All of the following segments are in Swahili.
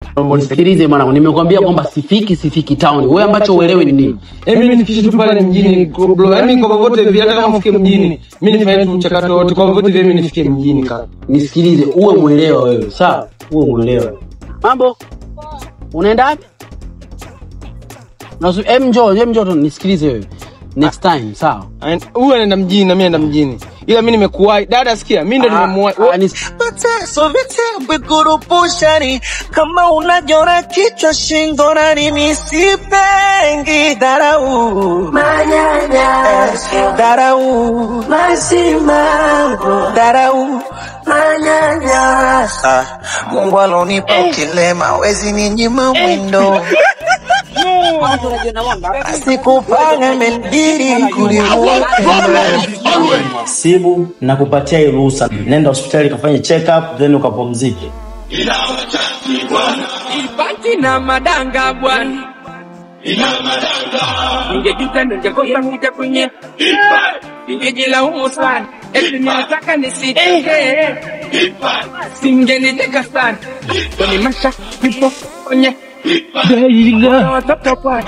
Nisikilize mwanangu, nimekwambia kwamba sifiki sifiki town. Wewe ambacho uelewi ni nini? Eh, mimi nifikishe tu pale mjini bro. Yaani kwa vyovyote vile hata kama ufike mjini, mimi nifanye tu mchakato wote kwa vyovyote vile mimi nifike mjini kaka. Nisikilize, uwe mwelewa wewe, sawa? Uwe mwelewa. Mambo? Unaenda wapi? Nasu, em njoo, em njoo tu nisikilize wewe. Next time, sawa? Aen- Huyu anaenda mjini na mimi naenda mjini. Ila mimi nimekuwahi. Dada sikia, mimi ndo nimemuwahi. Ah, nis- mateso vitimbi kurupushani kama unajora kichwa shingo na mimi sipengi dharau manyanyaso dharau masimango dharau manyanyaso ah, Mungu alonipa ukilema wezi ninyima mwindo sikupanga menbiri kuliua Sibu na kupatia hii ruhusa, nenda hospitali kafanye check up then ukapumzike. Baki na madanga bwana, ningejuta ningekosa kuja kwenye, ningejilaumu sana eti ninataka nisitokee, singeniteka sana kwenye masha vipo kwenye Daiga watoto bwana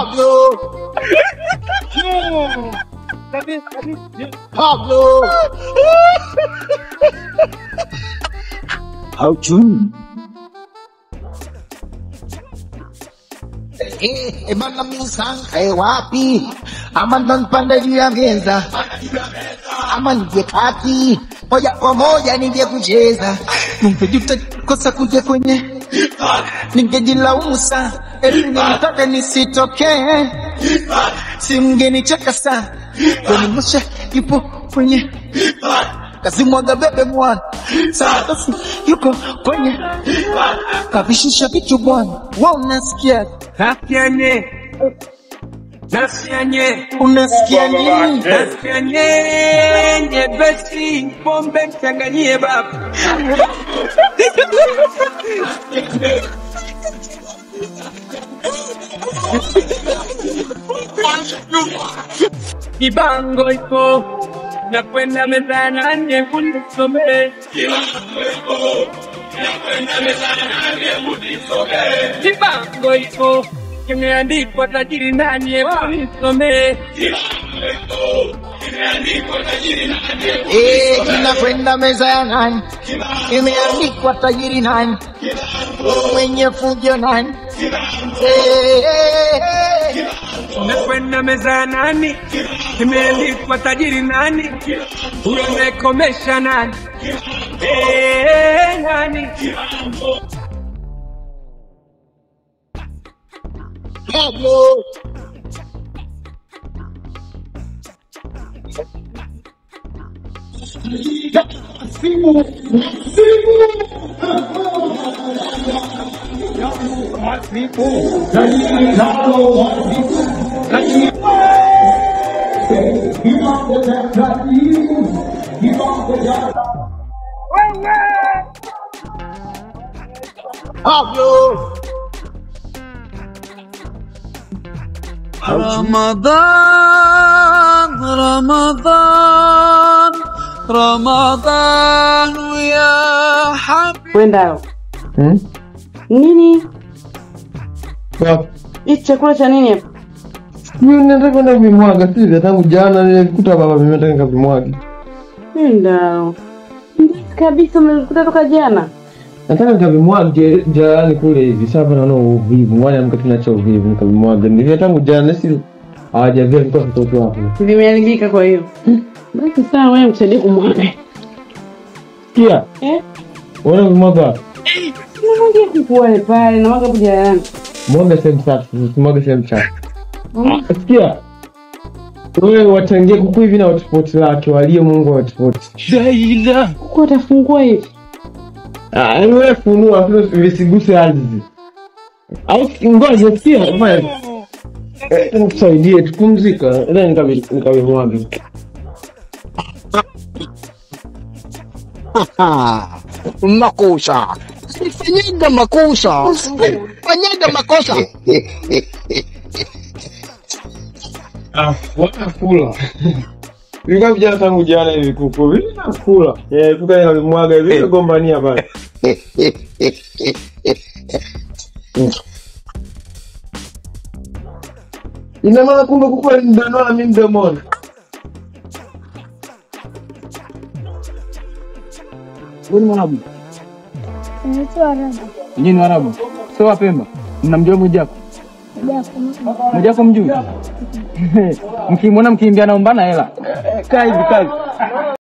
Eh, bana misankae wapi? Ama ndo nipande juu ya meza, ama nije kati moja kwa moja nije kucheza. Ningejuta kosa kuja kwenye, ningejilaumu sana eti nilitaka nisitokee, simngenicheka sana kwenye msha yupo kwenye kazimwaga bebe mwana sasa yuko kwenye kavishusha vitu bwana, wa unasikia nasikianye nasikianye unasikia nini? nasikianye nyepesi pombe mchanganyie baba kibango iko nakwenda mezana nye kunisomee kibango iko kimeandikwa tajiri nani hebu nisomee Eh, kinakwenda meza ya nani? Imeandikwa tajiri nani? Mwenye fujo nani? Eh, eh, eh. nakwenda meza nani kimeandikwa tajiri nani huyo amekomesha nani Eh, nani Pablo. Pablo. رمضان رمضان رمضان يا حبيبي Wendao. Nini? Hichi chakula cha nini hapa? Mimi nataka kwenda kuvimwaga sivyo, tangu jana nilikuta baba mimi nataka nikavimwaga. Wendao. Kabisa umekuta toka jana. Nataka nikavimwage jalani kule hivi. Sasa naona uvivu, mwani amka tunacha uvivu nikavimwaga. Nilivyo tangu jana si hawajavia mtoto mtoto hapo. Vimeharibika kwa hiyo. Basi sawa wewe msaidie kumwaga. Kia, Eh? unaona vimwaga wapi? Unamwagia kuku wale pale na mwaga hapo jalalani. Mwaga sehemu safi, usimwage sehemu chafu. Sikia. Wewe watangie kuku hivi na hotspot lake, walie Mungu wa hotspot. Kuku watafungua hivi. Ah, yaani wewe funua afu visiguse ardhi. Au ngoja sikia, fanya. Eh, nikusaidie tupumzika. Ila nikavi nikavimwaga. makosa fanyaga makosa fanyaga makosa Ah, wanakula. Vilikuwa vijana tangu jana hivi kuku. Vile nakula. Eh, kuka nikavimwaga hivi gombania pale. Ina maana kumbe kuku alinidondoa mimi mdomoni. Wewe ni Mwarabu? Naitwa Arabu. Nyinyi ni Waarabu? Sio Wapemba? Mnamjua Mwijaku? Japo Mwijaku mjui? Mkimwona mkimbia naombana hela. Kaa hivi kaa hivi.